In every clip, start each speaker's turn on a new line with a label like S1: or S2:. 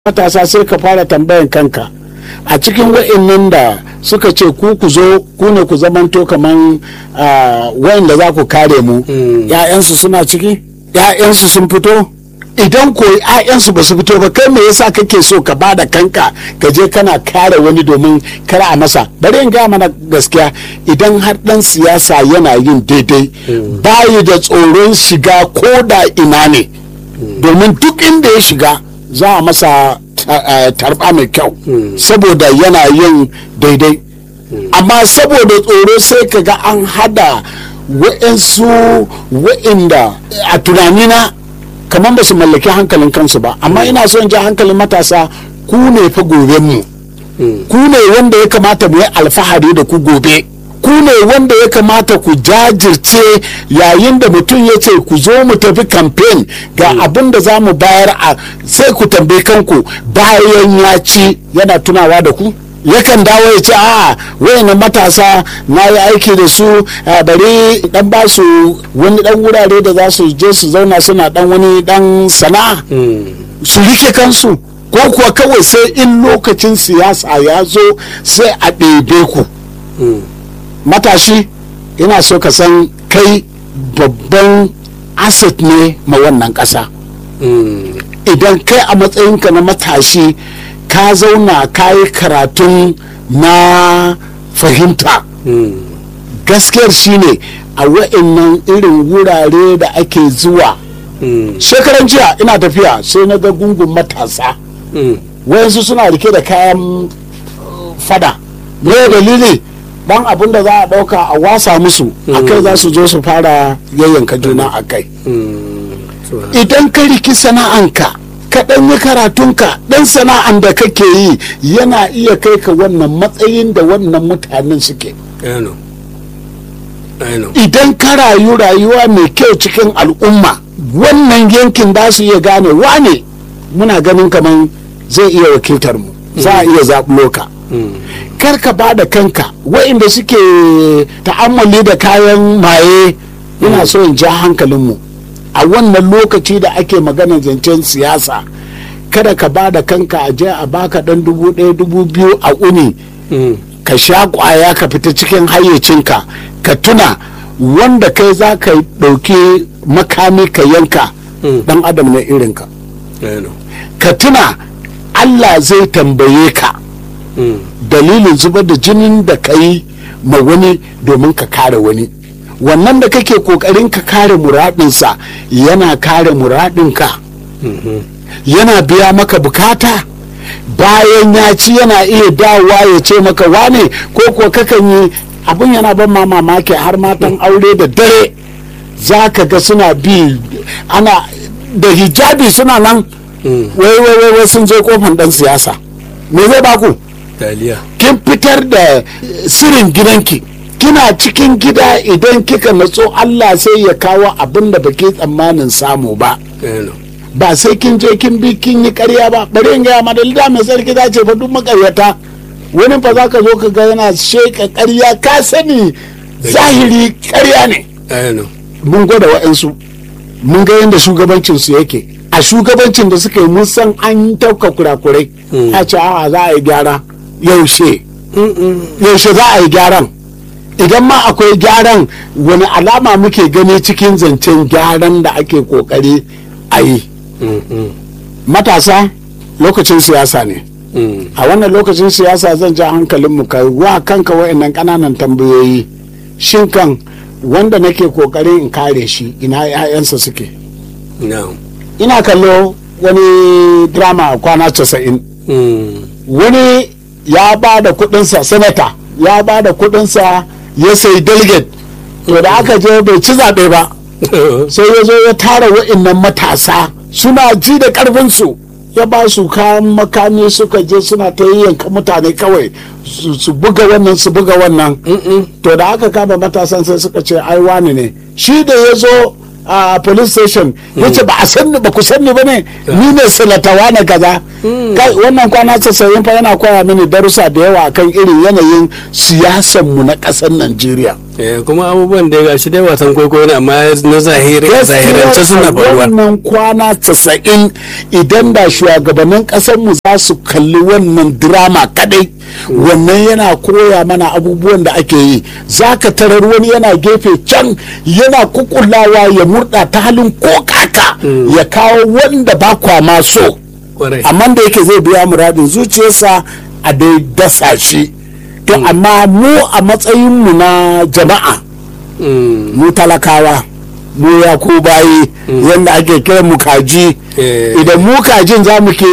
S1: matasa sai ka fara tambayan kanka a cikin wa'annan da suka ce ku ku zo ku ne ku zamanto kaman wa'anda za ku kare mu ‘ya'yansu suna ciki ‘ya'yansu sun fito idan ko ‘ya'yansu ba su fito ba kai me yasa kake so ka ba da kanka ka je kana kare wani domin kar a masa bari in gaya mana gaskiya idan har dan siyasa yana yin daidai bayi da tsoron shiga ko da ina ne domin duk inda ya shiga za a masa tarba mai kyau saboda yana yin daidai amma saboda tsoro sai ka ga an hada wa'insu wa'inda a tunanina kamar ba su mallaki hankalin kansu ba amma ina son ja hankalin matasa ku ne fa gobe mu ku ne wanda ya kamata mu yi alfahari da ku gobe ku ne wanda ya kamata ku jajirce yayin da mutum ya ce ku zo mu tafi kamfen ga abin da za mu bayar a sai ku tambayi kanku bayan ya ci yana tunawa da ku yakan dawo ya ce a wayannan matasa na yi aiki da su bari dan ba su wani dan wurare da za su je su zauna suna dan wani dan sana'a su rike kansu ko kuwa kawai sai in lokacin siyasa ya zo sai a ɗebe ku matashi ina so ka san kai babban asset ne ma wannan ƙasa idan kai a matsayinka na matashi ka zauna ka yi karatun na fahimta gaskiyar shine a wa'annan irin wurare da ake zuwa shekaran jiya ina tafiya sai na ga gungun matasa wayansu suna rike da kayan fada me dalili dan abin da za a dauka a wasa musu a kai za su zo su fara yayyanka juna a kai idan ka riki sana'anka ka dan yi karatunka dan sana'an da kake yi yana iya kai ka wannan matsayin da wannan mutanen suke idan ka rayu rayuwa mai kyau cikin al'umma wannan yankin za su iya gane wane muna ganin kamar zai iya wakiltar mu za a iya zaɓulo ka kar ka ba da kanka wa'inda suke ta'ammali da kayan maye ina so in ja hankalinmu a wannan lokaci da ake magana zancen siyasa kada ka ba da kanka a je a baka dan dubu ɗaya dubu biyu a uni ka sha kwaya ka fita cikin hayyacinka ka tuna wanda kai za ka ɗauki makami ka yanka dan adam na irinka ka tuna allah zai tambaye ka dalilin zubar da jinin da ka yi ma wani domin ka kare wani wannan da kake kokarin ka kare muradinsa yana kare muradinka yana biya maka bukata bayan ya ci yana iya dawowa ya ce maka wane ko kuwa kakan yi abin yana ban mamaki har matan aure da dare za ka ga suna bi ana da hijabi suna nan wai wai wai sun je kofan dan siyasa me zai baku
S2: taliya
S1: kin fitar da sirrin gidanki kina cikin gida idan kika natso Allah sai ya kawo abin da baki tsammanin samu ba ba sai kin je kin bi kin yi karya ba bari in gaya madalida mai sarki za ce fa duk makaryata wani fa za ka zo ka ga yana sheka karya ka sani zahiri karya ne mun gwada wa'ansu mun ga yadda shugabancinsu yake a shugabancin da suka yi mun san an tauka kurakurai a ce a za a yi gyara yaushe yaushe za a yi gyaran idan ma akwai gyaran wani alama muke gani cikin zancen gyaran da ake kokari a yi matasa lokacin siyasa ne a wannan lokacin siyasa zan ja hankalinmu ka wa kanka wa'annan ƙananan tambayoyi shin kan wanda nake kokarin in kare shi ina 'ya'yansa suke ina kallo wani drama kwana casa'in wani ya ba da kudinsa senata ya ba da kudinsa ya sai delegate to da aka je bai ci zaɓe ba sai ya zo ya tara wa'innan matasa suna ji da ƙarfinsu ya ba su kayan makami suka je suna ta yanka mutane kawai su buga wannan su buga wannan to da aka kama matasan sai suka ce ai wani ne shi da ya zo a police station yace ba a sanni ba ku sanni ba ne ni ne silatawa na kaza kai wannan kwana casa'in fa yana koya mini darussa da yawa akan irin yanayin siyasan mu na ƙasar Najeriya
S2: Eh, kuma abubuwan da ga shi dai wasan kwaikwayo ne amma na zahiri zahirance suna faruwa
S1: wannan kwana casa'in idan da shugabannin mu za su kalli wannan drama kadai wannan yana koya mana abubuwan da ake yi za ka tarar wani yana gefe can yana kukulawa ya murda ta halin ko kaka ya kawo wanda ba kwa ma so
S2: kwarai
S1: amma da yake zai biya muradin zuciyarsa a dai dasa shi to amma mu a matsayinmu na jama'a
S2: Mm,
S1: mu talakawa mu ya ku bayi yadda ake kiran mu kaji
S2: Eh.
S1: idan mu kajin za mu ke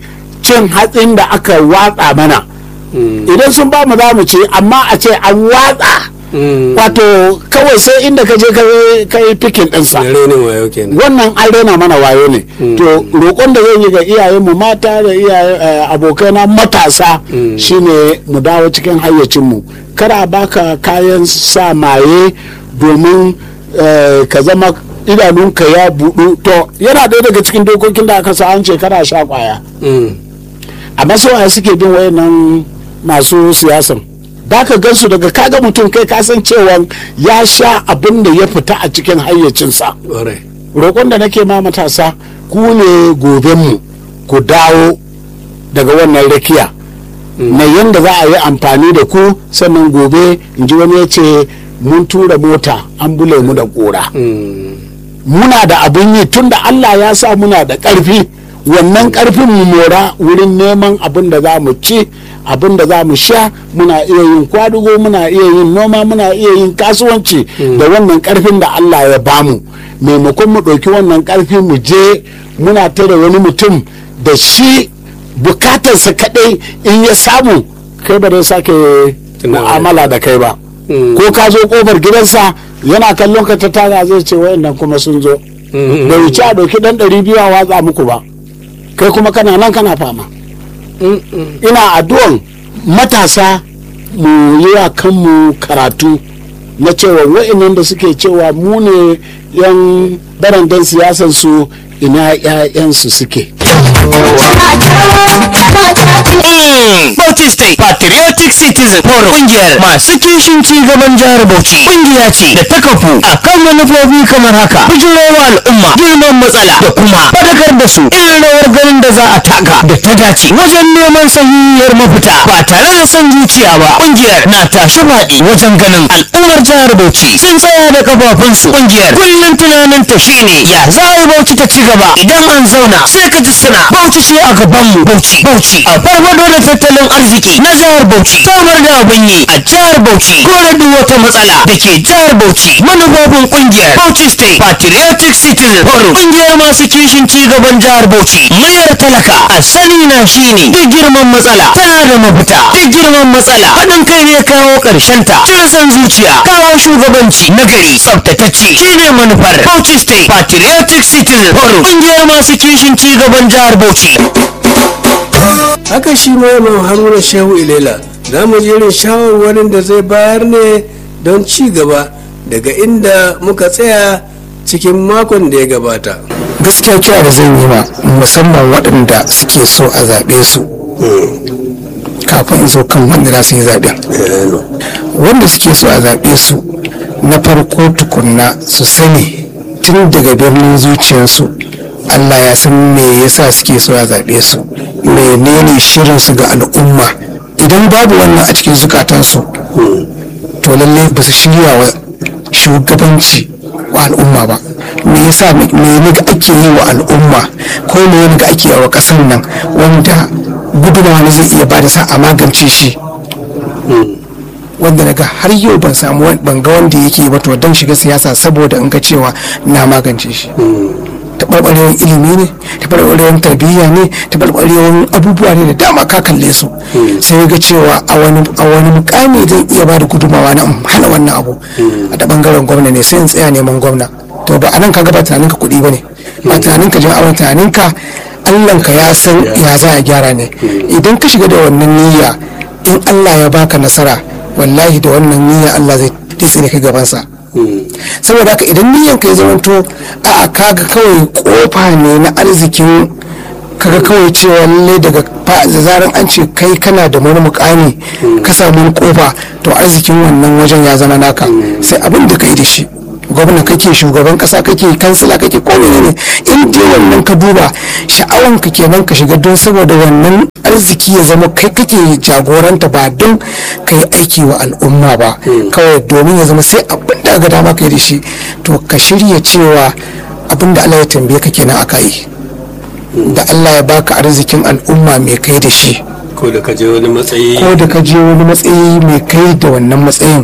S1: cin hatsin da aka watsa mana
S2: mm,
S1: idan sun ba mu za mu ce amma a ce an watsa
S2: mm.
S1: wato kawai sai inda ka je ka- ka yi fikin ɗinsa
S2: Yare ne wayo kenan
S1: wannan an rena mana wayo ne to roƙon da zan yi ga iyayenmu mata da iyaye eh, abokaina matasa shine mu dawo cikin hayyacinmu kada a baka kayan sa maye domin eh, ka zama idanunka ya buɗu to yana ɗaya daga cikin dokokin da aka sa an ce kada a sha kwaya
S2: Mm,
S1: amma su waye suke bin wayannan masu siyasan da ka gansu daga kaga mutum kai kasan cewa ya sha abin da ya fita a cikin hayyacinsa
S2: kwarai
S1: roƙon da nake ma matasa ku ne gobenmu ku dawo daga wannan rakiya na yadda za a yi amfani da ku sannan gobe in ji wani ya ce mun tura mota an bule mu da ƙura
S2: Mm,
S1: muna da abin yi tunda Allah ya sa muna da ƙarfi wannan ƙarfin mu mora wurin neman abin da za mu ci abin da za mu sha muna iya yin kwadugo muna iya yin noma muna iya yin kasuwanci da wannan ƙarfin da Allah ya bamu maimakon mu ɗauki wannan ƙarfi mu je muna tare wani mutum da shi bukatarsa kaɗai in ya samu kai ba zai sake
S2: Tunawa.
S1: mu'amala da kai ba
S2: Mm.
S1: ko ka zo kofar gidansa yana kallon ka ta taga zai ce wayannan kuma sun zo
S2: mm,
S1: da wuce a ɗauki ɗan ɗari biyu a watsa muku ba kai kuma kana nan kana fama
S2: mm, mm.
S1: ina addu'an matasa mu yi wa kanmu karatu na cewa wa'annan da suke cewa mu ne yan barandan siyasar su ina 'ya'yansu suke
S3: Bauchi State Patriotic Citizen Forum kungiyar masu kishin ci gaban jihar Bauchi kungiya ce da ta kafu a kan manufofi kamar haka bijirowa al'umma girman matsala da kuma fadakar da su irin rawar ganin da za a taka da ta dace wajen neman sahihiyar mafita ba tare da son zuciya ba kungiyar na tashi faɗi wajen ganin al'ummar jihar Bauchi sun tsaya da kafafunsu kungiyar kullum tunanin ta shine ya za a yi Bauchi ta ci gaba idan an zauna sai ka ji suna Bauchi ce a gabanmu Bauchi Bauchi a farfado da tattalin arziki na jihar Bauchi samar da abin yi a jihar Bauchi kore duk wata matsala da ke jihar Bauchi manufofin kungiyar Bauchi State Patriotic Citizen Forum kungiyar masu kishin ci gaban jihar Bauchi mayar talaka a sani na shine duk girman matsala tana da mafita duk girman matsala haɗin kai ne kawo ƙarshen ta cire son zuciya kawo shugabanci na gari tsaftatacce shine manufar Bauchi State Patriotic Citizen Forum kungiyar masu kishin ci gaban jihar Bauchi
S2: haka shi ma Imam haruna shehu ilela za mu ji irin shawarwarin da zai bayar ne don ci gaba daga inda muka tsaya cikin makon da ya gabata
S4: gaskiya kira da zan yi ma musamman waɗanda suke so a zaɓe su kafin in zo kan wanda za su yi zaɓen wanda suke so a zaɓe su na farko tukunna su sani tun daga birnin zuciyarsu allah ya san me yasa suke so a zaɓe su menene shirinsu ga al'umma idan babu wannan a cikin zukatansu to lallai ba su shirya wa shugabanci wa al'umma ba me yasa me ne ga ake yi wa al'umma ko me ne ga ake yi wa kasar nan wanda gudunmawa ne zai iya bada sa a magance shi wanda daga har yau ban samu wan- ban ga wanda yake ba to don shiga siyasa saboda in ga cewa na magance shi taɓarɓarewar ilimi ne taɓarɓarewar tarbiyya ne taɓarɓarewar abubuwa ne da dama ka kalle su sai ga cewa a wani a wani mukami zan iya ba da gudunmawa na in hana wannan abu a da bangaren gwamna ne sai in tsaya neman gwamna to ba a nan ka ba tunaninka kuɗi ba ne ba tunaninka jin awon tunaninka allanka ya san ya za a gyara ne idan ka shiga da wannan niyya in allah ya baka nasara wallahi da wannan niyya allah zai tsire ka gabansa saboda haka idan niyyar ka ya zamanto a kaga kawai kofa ne na arzikin kaga kawai cewa lallai daga fa- da zaran an ce kai kana da wani mukami ka samu wani kofa to arzikin wannan wajen ya zama naka sai abin da kai da shi gwamna kake shugaban kasa kake kansila kake ko ne in dai wannan ka duba sha'awan ka kenan ka shiga don saboda wannan arziki ya zama kai kake jagoranta ba don ka yi aiki wa al'umma ba kawai domin ya zama sai abin da ga dama ka yi da shi to ka shirya cewa abin da Allah ya tambaye ka kenan aka yi da Allah ya baka arzikin al'umma mai kai da shi
S2: ko da ka je wani matsayi
S4: ko da ka je wani matsayi mai kai da wannan matsayin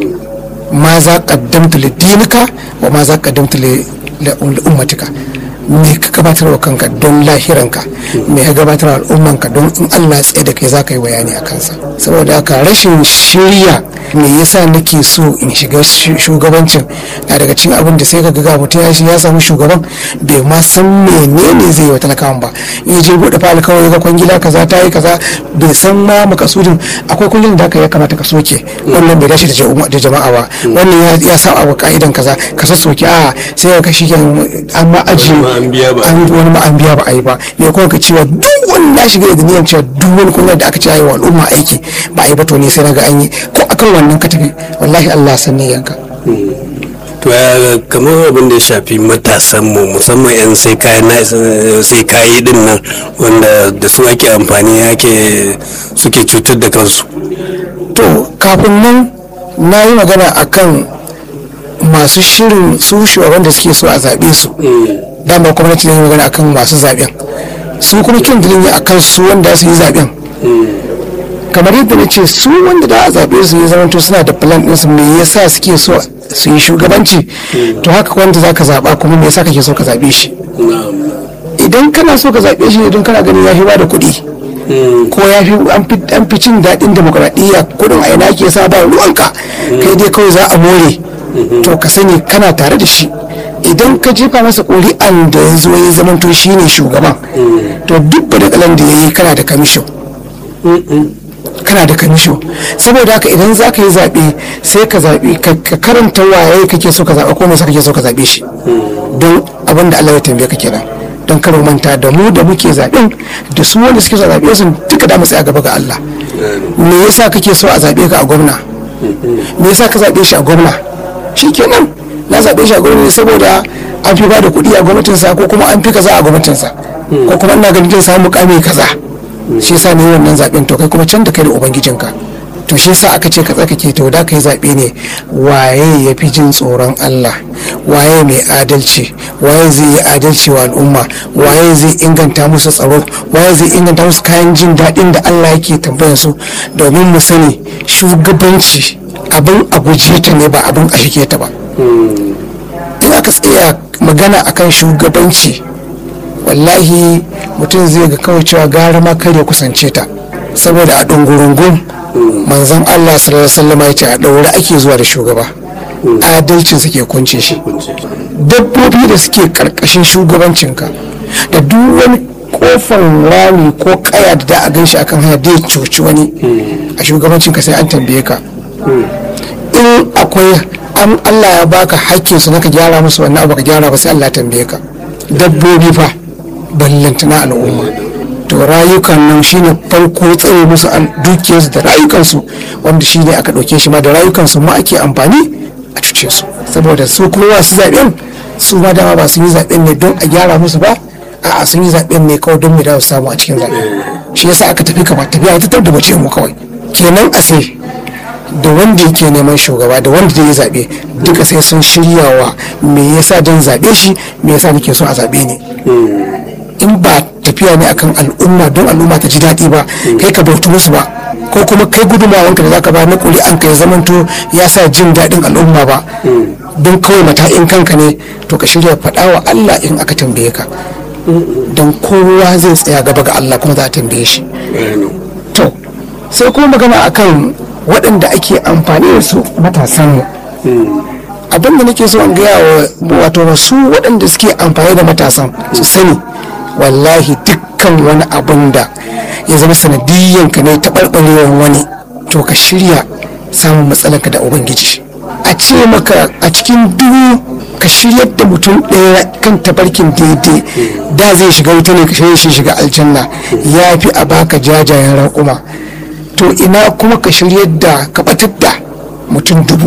S4: ma za qaddamta li dinika wa ma za qaddamta li li ummatika me ka gabatar wa kanka don lahiranka me ka gabatar wa al'ummanka don in Allah ya tsaye da kai za ka yi bayani a kansa saboda haka rashin shirya me yasa nake so in shiga shu- shugabancin na daga cikin abin da sai ka ga mutum ya shi ya samu shugaban bai ma san menene zai yi wa talakawan ba in ya je bude fali kawai ga kwangila kaza ta yi kaza bai san ma makasudin akwai kwangilin da aka ya kamata ka soke wannan bai dace da jama'a- da jama'a ba wannan ya- ya sa wa ka'idan kaza ka soke a sai ka shi an ma ajiye
S2: ma an biya ba.
S4: an wani ma an biya ba a yi ba ne kuma ka cewa duk wani na shiga da niyyar cewa duk wani kunya da aka ce ayi wa al'umma aiki ba a yi ba to ne sai na ga an yi ko akan wannan ka tafi wallahi Allah san yanka
S2: to ya kamar abin da ya shafi matasan mu musamman yan sai kayan na sai kayi din nan wanda da su ake amfani ake suke cutar da kansu
S4: to kafin nan na yi magana akan masu shirin su shugaban da suke so a zaɓe su dama gwamnati ne magana akan masu zaɓen su kuma kin dilin ne akan su wanda su yi zaɓen kamar yadda na ce su wanda da a zaɓe su ya zama suna da plan ɗinsu me yasa suke so su yi shugabanci to haka wanda za ka zaɓa kuma me yasa kake so ka zaɓe shi idan kana so ka zaɓe shi ne don kana ganin ya fi ba da kuɗi ko ya fi an fi- an fi cin daɗin demokuraɗiyya kuɗin a ina ke sa ba ruwanka kai dai kawai za a more to ka sani kana tare da shi idan ka jefa masa ƙuri'an da ya zo ya zamanto shi ne shugaban to duk da kalan da ya yi kana da kamishin kana da kamisho saboda haka idan za ka yi zaɓe sai ka zaɓi ka ka karanta waye kake so ka zaɓa ko me yasa kake so ka zaɓe shi don abin da Allah ya tambaye ka kenan don kar mu manta da mu da muke zaɓen da su wanda suke so a zaɓe su duka da mu tsaya gaba ga Allah me yasa kake so a zaɓe ka a gwamna me yasa ka zaɓe shi a gwamna shikenan na zaɓe shi a gwamna ne saboda an fi ba da kuɗi a gwamnatinsa ko kuma an fi kaza a gwamnatinsa ko kuma ina ganin zai samu mukami kaza shi yasa ne wannan zaben to kai kuma can da kai da ubangijinka to shi yasa aka ce ka tsakake to da kai zabe ne waye ya fi jin tsoron Allah waye mai adalci waye zai yi adalci wa al'umma waye zai inganta musu tsaro waye zai inganta musu kayan jin daɗin da Allah yake tambayar su domin mu sani shugabanci abin a guje ta ne ba abin a shige ta ba in aka tsaya magana akan shugabanci wallahi mutum zai ga kawai cewa gara ma kar ya kusance ta saboda a ɗungurungun manzon Allah sallallahu alaihi wasallam ya ce a ɗaure ake zuwa da shugaba adalcin suke kunce shi dabbobi da suke karkashin shugabancinka da duk wani kofan rami ko kaya da da a gan shi akan hanya da ya cuci wani a shugabancinka sai an tambaye ka in akwai an Allah ya baka hakkin su naka gyara musu wannan abu ka gyara ba sai Allah ya tambaye ka dabbobi fa ballantana al'umma to rayukan nan shine farko tsare musu al- dukiyarsu da rayukansu wanda shine aka ɗauke shi ma da rayukansu ma ake amfani a cuce su saboda su kuma masu zaɓen su ma dama ba sun yi zaɓen ne don a gyara musu ba a'a sun yi zaɓen ne kawai don mu dawo su samu a cikin zaɓe shi yasa aka tafi kama tafiya ta da bace mu kawai kenan a sai da wanda yake neman shugaba da wanda zai yi zaɓe duka sai sun shiryawa me yasa don zaɓe shi me yasa nake so a zaɓe ni in ba tafiya ne akan al'umma don al'umma ta ji daɗi ba kai ka bautu musu ba ko kuma kai gudunmawanka da zaka ba na ƙuri'an ka ya zamanto ya sa jin daɗin al'umma ba don kawai mata'in kanka ne to ka shirya faɗa wa Allah in aka tambaye ka don kowa zai tsaya gaba ga Allah kuma za a tambaye shi to sai kuma magana akan waɗanda ake amfani da su matasan mu abinda nake so in gaya wa wato wasu waɗanda suke amfani da matasan su sani wallahi dukkan wani abin da ya zama sanadiyyan ka ne taɓarɓarewar wani to ka shirya samun matsalarka da ubangiji a ce maka a cikin dubu ka shiryar da mutum ɗaya kan tabarkin daidai da zai shiga wuta ne ka shirya shi shiga aljanna ya fi a baka jajayen raƙuma to ina kuma ka shiryar da ka batar da mutum dubu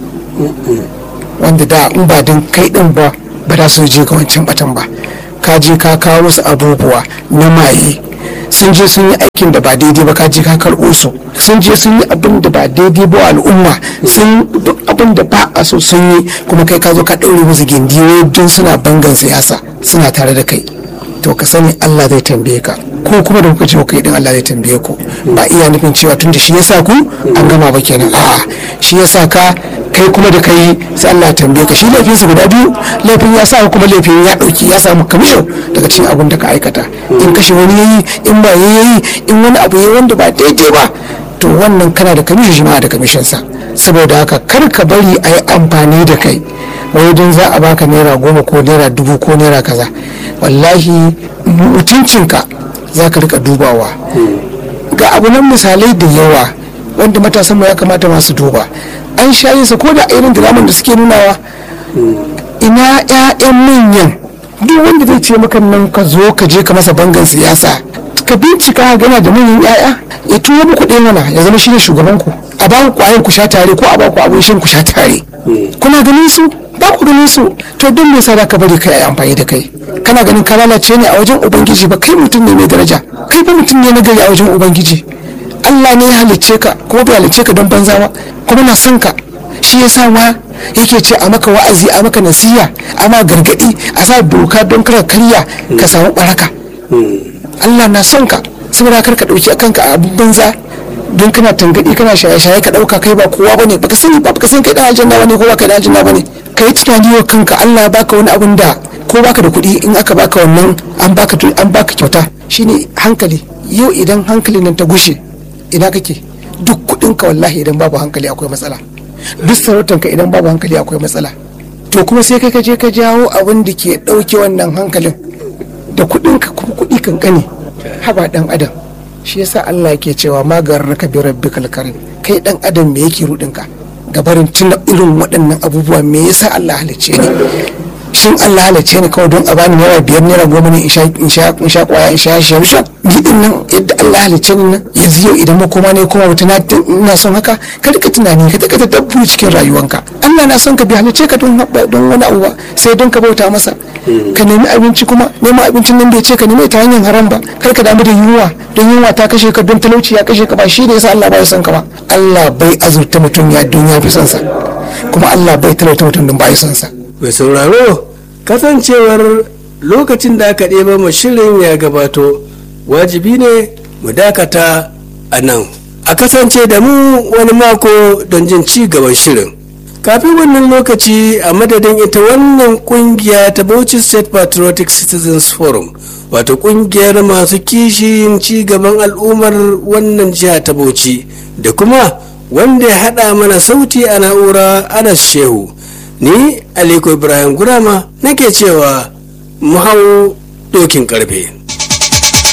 S4: wanda da in ba don kai din ba ba za su je ga wancan batan ba ka je ka kawo musu abubuwa na maye sun je sun yi aikin da ba daidai ba ka je ka karɓo su sun je sun yi abin da ba daidai ba al'umma sun duk abin da ba a so sun yi kuma kai ka zo ka ɗaure musu gindiyo don suna bangan siyasa suna tare da kai to ka sani Allah zai tambaye ka ko kuma da kuka ce kai din Allah zai tambaye ku ba iya nufin cewa tunda shi yasa ku an gama ba kenan a'a shi yasa ka kai kuma da kai sai Allah ya tambaye ka shi laifin su guda biyu laifin ya sa kuma laifin ya dauki ya samu kamisho daga cikin abin da ka aikata in kashe wani yayi in ba yayi in wani abu yayi wanda ba daidai ba to wannan kana da kamisho shi ma da kamishin sa saboda haka kar ka bari a yi amfani da kai wai don za a baka naira goma ko naira dubu ko naira kaza wallahi mutuncinka za ka rika dubawa ga abu nan misalai da yawa wanda matasan mu ya kamata masu duba an shayi sa ko da irin draman da suke nunawa ina 'ya'yan manyan duk wanda zai ce maka nan ka zo ka je ka masa bangan siyasa ka bincika gana da manyan 'ya'ya ya tuwo muku ɗaya mana ya zama shi ne shugaban ku a ba ku kwayan ku sha tare ko a ba ku abin shan ku sha tare kuna ganin su ba ku ganin su to don me yasa ka bari kai amfani da kai kana ganin ka lalace ne a wajen ubangiji ba kai mutum ne mai daraja kai ba mutum ne na gari a wajen ubangiji Allah ne ya halicce ka kuma bai halicce ka don banza ba kuma na son ka shi yasa ma yake ce a maka wa'azi a maka nasiya a ma gargadi a sa doka don kar karya ka samu baraka Allah na son ka saboda kar ka dauki kanka a abin banza don kana tangadi kana shaye-shaye ka dauka kai ba kowa bane baka sani ba baka san kai dan aljanna bane ko baka dan aljanna bane kai tunani wa kanka Allah ya baka wani abun da ko baka da kuɗi in aka baka wannan an baka an baka kyauta shine hankali yau idan hankalin nan ta gushe ina kake duk kuɗin ka wallahi idan babu hankali akwai matsala duk sarautar ka idan babu hankali akwai matsala to kuma sai kai ka je ka jawo abin da ke ɗauke wannan hankalin da kuɗin ka kuma kuɗi kankani haba dan adam shi yasa Allah yake cewa magar raka bi rabbikal karim kai dan adam me yake rudin ka gabarin tuna irin waɗannan abubuwa me yasa Allah halicce ni shin Allah halicce ni kawai don a bani naira biyar naira goma ne in sha in sha kwaya in sha sha sha ni din nan yadda Allah halicce ni nan yanzu yau idan makoma ne kuma wata ina son haka ka rika tunani ka taka dabbu cikin rayuwanka Allah na son ka bi halicce ka don don wani abu ba sai don ka bauta masa ka nemi abinci kuma neman abincin nan bai ce ka nemi ta hanyar haram ba kar ka damu da yunwa don yunwa ta kashe ka don talauci ya kashe ka ba shi ne yasa Allah bai son ka ba Allah bai azurta mutum ya don ya fi son sa kuma Allah bai talauta mutum don bai son sa
S2: mai sauraro kasancewar lokacin da aka ɗeba mu shirin ya gabato wajibi ne mu dakata a nan a kasance da mu wani mako don jin ci gaban shirin kafin wannan lokaci a madadin ita wannan kungiya ta Bauchi State Patriotic Citizens Forum wato kungiyar masu kishin ci gaban al'ummar wannan jiha ta Bauchi da kuma wanda ya haɗa mana sauti a na'ura Anas Shehu ni Aliko Ibrahim Gurama nake cewa mu hau dokin karfe.